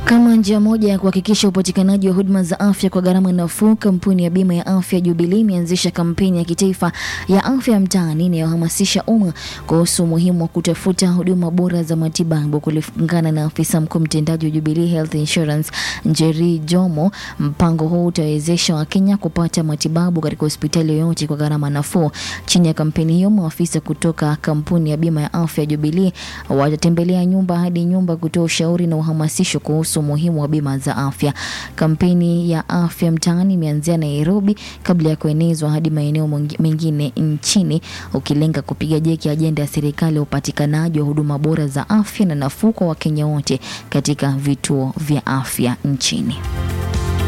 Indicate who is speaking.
Speaker 1: Kama njia moja ya kuhakikisha upatikanaji wa huduma za afya kwa gharama nafuu, kampuni ya bima ya afya Jubilee imeanzisha kampeni ya kitaifa ya afya mtaani inayohamasisha umma kuhusu umuhimu wa kutafuta huduma bora za matibabu. Kulingana na afisa mkuu mtendaji wa Jubilee Health Insurance Njeri Jomo, mpango huu utawezesha Wakenya kupata matibabu katika hospitali yoyote kwa gharama nafuu. Chini ya kampeni hiyo, maafisa kutoka kampuni ya bima ya afya Jubilee watatembelea nyumba hadi nyumba kutoa ushauri na uhamasisho kuhusu umuhimu wa bima za afya. Kampeni ya afya mtaani imeanzia Nairobi kabla ya kuenezwa hadi maeneo mengi- mengine nchini, ukilenga kupiga jeki ajenda ya serikali ya upatikanaji wa huduma bora za afya na nafuu kwa Wakenya wote katika vituo vya afya nchini.